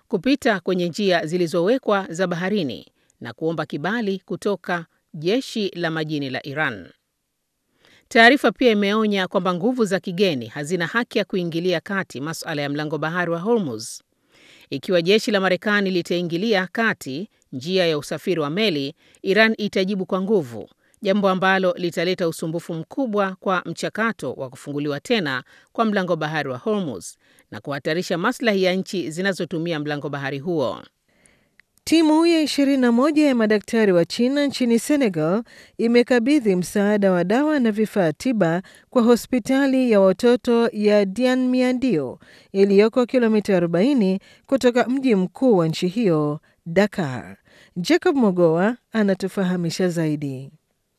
kupita kwenye njia zilizowekwa za baharini na kuomba kibali kutoka jeshi la majini la Iran. Taarifa pia imeonya kwamba nguvu za kigeni hazina haki ya kuingilia kati masuala ya mlango bahari wa Hormuz. Ikiwa jeshi la Marekani litaingilia kati njia ya usafiri wa meli, Iran itajibu kwa nguvu, jambo ambalo litaleta usumbufu mkubwa kwa mchakato wa kufunguliwa tena kwa mlango bahari wa Hormuz na kuhatarisha maslahi ya nchi zinazotumia mlango bahari huo. Timu ya 21 ya madaktari wa China nchini Senegal imekabidhi msaada wa dawa na vifaa tiba kwa hospitali ya watoto ya Dianmiadio iliyoko kilomita 40 kutoka mji mkuu wa nchi hiyo, Dakar. Jacob Mogoa anatufahamisha zaidi.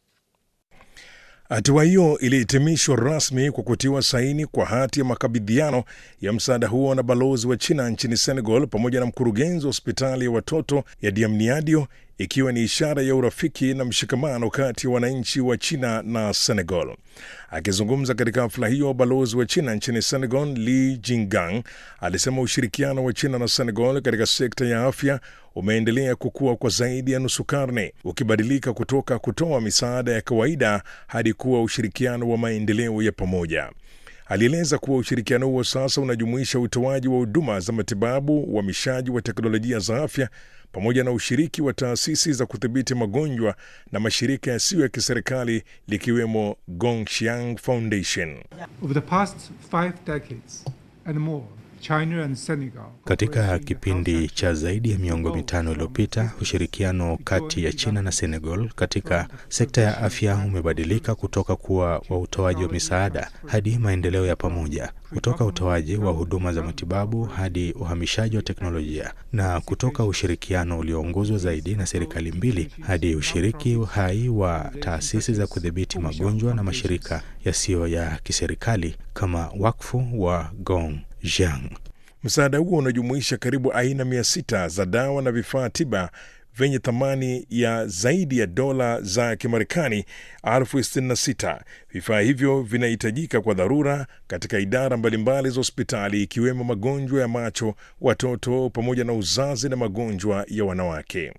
Hatua hiyo ilihitimishwa rasmi kwa kutiwa saini kwa hati ya makabidhiano ya msaada huo na balozi wa China nchini Senegal pamoja na mkurugenzi wa hospitali ya watoto ya Diamniadio, ikiwa ni ishara ya urafiki na mshikamano kati ya wananchi wa China na Senegal. Akizungumza katika hafla hiyo, balozi wa China nchini Senegal Li Jingang alisema ushirikiano wa China na Senegal katika sekta ya afya umeendelea kukua kwa zaidi ya nusu karne, ukibadilika kutoka kutoa misaada ya kawaida hadi kuwa ushirikiano wa maendeleo ya pamoja. Alieleza kuwa ushirikiano huo sasa unajumuisha utoaji wa huduma za matibabu, uhamishaji wa teknolojia za afya pamoja na ushiriki wa taasisi za kudhibiti magonjwa na mashirika yasiyo ya kiserikali likiwemo Gongshiang Foundation. Over the past five decades and more, China and Senegal Katika kipindi cha zaidi ya miongo mitano iliyopita, ushirikiano kati ya China na Senegal katika sekta ya afya umebadilika kutoka kuwa wa utoaji wa misaada hadi maendeleo ya pamoja, kutoka utoaji wa huduma za matibabu hadi uhamishaji wa teknolojia, na kutoka ushirikiano ulioongozwa zaidi na serikali mbili hadi ushiriki hai wa taasisi za kudhibiti magonjwa na mashirika yasiyo ya kiserikali kama wakfu wa Gongjiang. Msaada huo unajumuisha karibu aina mia sita za dawa na vifaa tiba vyenye thamani ya zaidi ya dola za Kimarekani elfu sitini na sita. Vifaa hivyo vinahitajika kwa dharura katika idara mbalimbali za hospitali ikiwemo magonjwa ya macho, watoto pamoja na uzazi na magonjwa ya wanawake.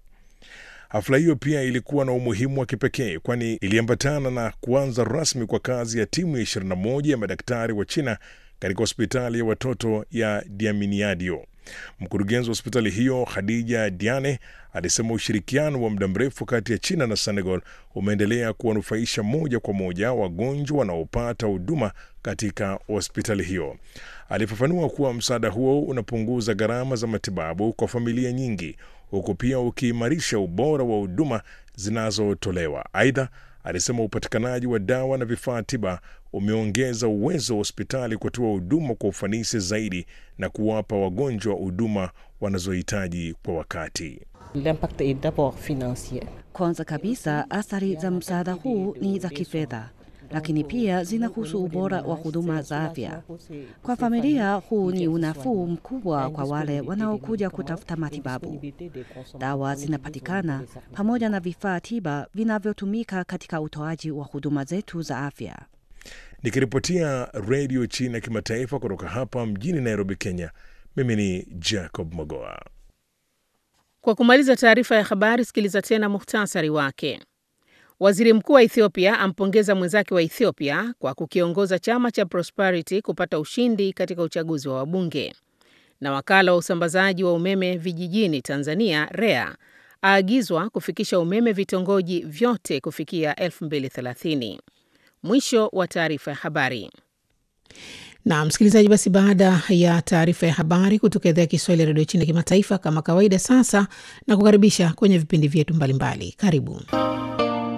Hafla hiyo pia ilikuwa na umuhimu wa kipekee kwani iliambatana na kuanza rasmi kwa kazi ya timu ya 21 ya madaktari wa China katika hospitali ya watoto ya Diaminiadio. Mkurugenzi wa hospitali hiyo Khadija Diane alisema ushirikiano wa muda mrefu kati ya China na Senegal umeendelea kuwanufaisha moja kwa moja wagonjwa wanaopata huduma katika hospitali hiyo. Alifafanua kuwa msaada huo unapunguza gharama za matibabu kwa familia nyingi, huku pia ukiimarisha ubora wa huduma zinazotolewa. Aidha, alisema upatikanaji wa dawa na vifaa tiba umeongeza uwezo wa hospitali kutoa huduma kwa ufanisi zaidi na kuwapa wagonjwa huduma wanazohitaji kwa wakati. L'impact est d'abord financier. Kwanza kabisa, athari za msaada huu ni za kifedha, lakini pia zinahusu ubora wa huduma za afya. Kwa familia, huu ni unafuu mkubwa kwa wale wanaokuja kutafuta matibabu. Dawa zinapatikana pamoja na vifaa tiba vinavyotumika katika utoaji wa huduma zetu za afya. Nikiripotia redio China kimataifa kutoka hapa mjini Nairobi, Kenya, mimi ni Jacob Mogoa. Kwa kumaliza taarifa ya habari, sikiliza tena muhtasari wake. Waziri mkuu wa Ethiopia ampongeza mwenzake wa Ethiopia kwa kukiongoza chama cha Prosperity kupata ushindi katika uchaguzi wa wabunge. Na wakala wa usambazaji wa umeme vijijini Tanzania REA aagizwa kufikisha umeme vitongoji vyote kufikia 2030. Mwisho wa taarifa ya habari. Na msikilizaji, basi baada ya taarifa ya habari kutoka idhaa ya Kiswahili ya redio China kimataifa, kama kawaida, sasa na kukaribisha kwenye vipindi vyetu mbalimbali. Karibu.